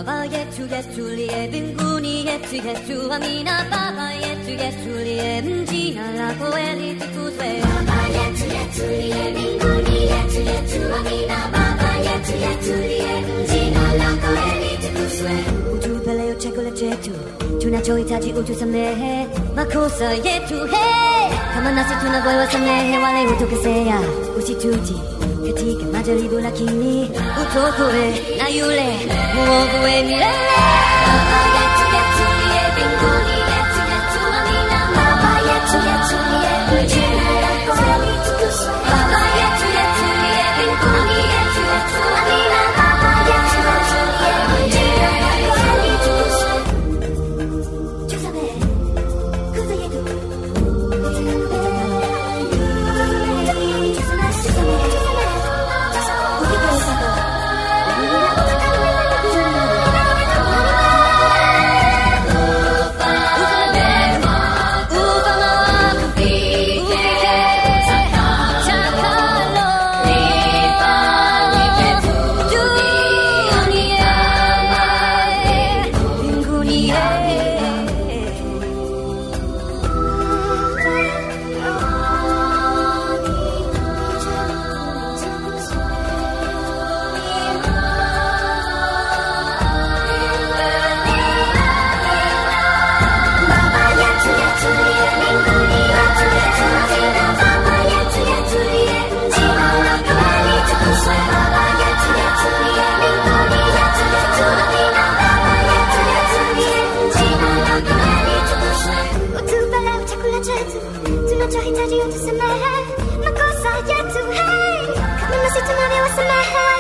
Baba yetu yetulie mbinguni yetu yetu amina Baba yetu yetulie jina lako litukuzwe Baba yetu yetulie mbinguni yetu yetu amina Baba yetu yetulie jina lako litukuzwe utupe leo chakula chetu tunachohitaji utusamehe makosa yetu hey! kama nasi tunavyowasamehe wale hutukosea usituti katika majaribu lakini utokoe na yule muovu we milele Baba yetu yetulie mbinguni yetu yetu amina Baba yetu yetulie jina lako litukuzwe Baba yetu yetulie mbinguni yetu yetu amina Baba yetu yetulie jina lako litukuzwe tusamehe kosa yetu ufalme wako ufike utakalo duniani mbinguni Baba yetu yetulie mbinguni yetu yetu amina Baba yetu yetulie jina lako litukuzwe Baba yetu yetulie mbinguni yetu yetu amina Baba yetu yetulie jina lako litukuzwe Utupe leo chakula chetu tunachohitaji utusamehe makosa yetu hey, kama nasi tunavyowasamehe